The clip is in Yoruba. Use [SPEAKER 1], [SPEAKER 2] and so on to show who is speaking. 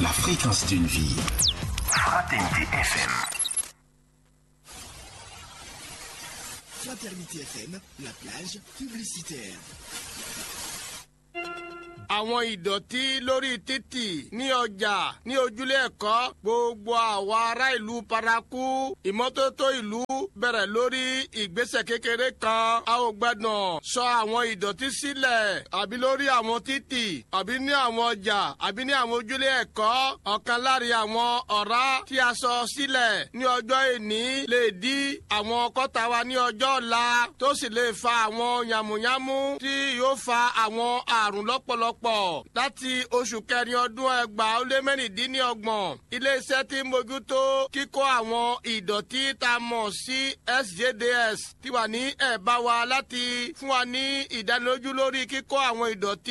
[SPEAKER 1] la fréquence d'une vie.
[SPEAKER 2] Fraternité FM.
[SPEAKER 3] Fraternité FM, la plage publicitaire.
[SPEAKER 4] àwọn ìdọ̀tí lórí títì ní ọjà ní ojúlé ẹ̀kọ́ gbogbo àwọn ará ìlú paraku ìmọ́tótó ìlú bẹ̀rẹ̀ lórí ìgbésẹ̀ kékeré kan a ò gbẹ́dàn sọ àwọn ìdọ̀tí sílẹ̀ àbí lórí àwọn títì àbí ní àwọn ọjà àbí ní àwọn ojúlé ẹ̀kọ́ ọ̀kan láàrin àwọn ọ̀rá tí a sọ sílẹ̀ ní ọjọ́ ìní lè dí àwọn kọ́ta wa ní ọjọ́ ọ̀la tó sì lè fa àwọn yàmùyàmù tí yóò fa àwọn àrùn lọ́pọ̀lọpọ̀ pọ̀ láti oṣù kẹrin ọdún ẹgbàá ó lé mẹ́rìndínlọ́gbọ̀n iléeṣẹ́ tí ń mójútó kíkó àwọn ìdọ̀tí tá a mọ̀ sí sjds ti wà ní ẹ̀bá wa láti fún wa ní ìdánilójú lórí kíkó àwọn ìdọ̀tí